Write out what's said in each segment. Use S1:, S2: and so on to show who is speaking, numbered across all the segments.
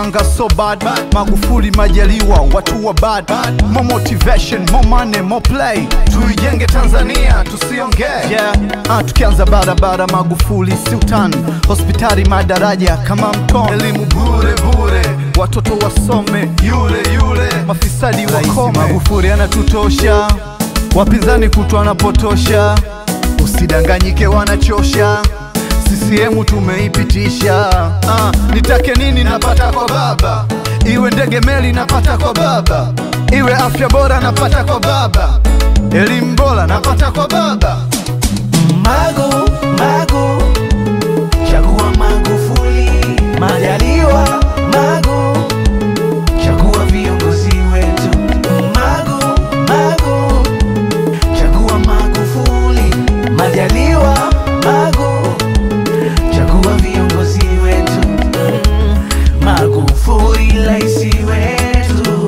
S1: mwanga so bad Magufuli Majaliwa watu wa bad More motivation, more money, more play Tuijenge Tanzania tusiongee yeah. ah, tukianza barabara Magufuli si utani Hospitali madaraja kama mtoni Elimu bure bure Watoto wasome yule yule Mafisadi wakome Magufuli anatutosha Wapinzani kutwa wanapotosha Usidanganyike wanachosha CCM tumeipitisha ah, nitake nini napata kwa baba, iwe ndege meli napata kwa baba, iwe afya bora napata kwa baba, elimu bora napata kwa baba.
S2: Magu, Magu, chagua Magufuli, Majaliwa, Magu, chagua viongozi wetu. Magu, Magu, chagua Magufuli, Majaliwa, Magu, chagua viongozi wetu. Magufuli raisi wetu,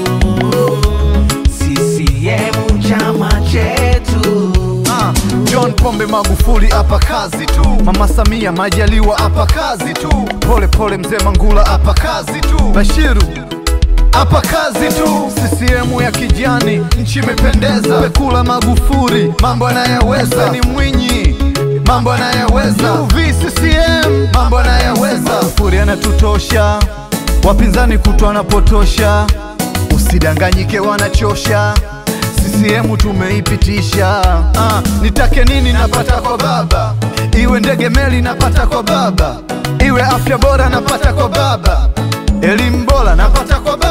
S2: CCM chama chetu.
S1: Ah, John Pombe Magufuli hapa kazi tu, Mama Samia Majaliwa hapa kazi tu, pole pole mzee Mangula hapa kazi tu, Bashiru hapa kazi tu, CCM ya kijani, nchi imependeza, Pekula Magufuli, mambo anayaweza, ni Mwinyi mambo anayaweza, UV CCM mambo anayaweza, Magufuli anatutosha, wapinzani kutwa wanapotosha, usidanganyike wanachosha CCM tumeipitisha. Ah, nitake nini napata kwa baba, iwe ndege meli napata kwa baba, iwe afya bora napata kwa baba, elimu bora napata kwa baba.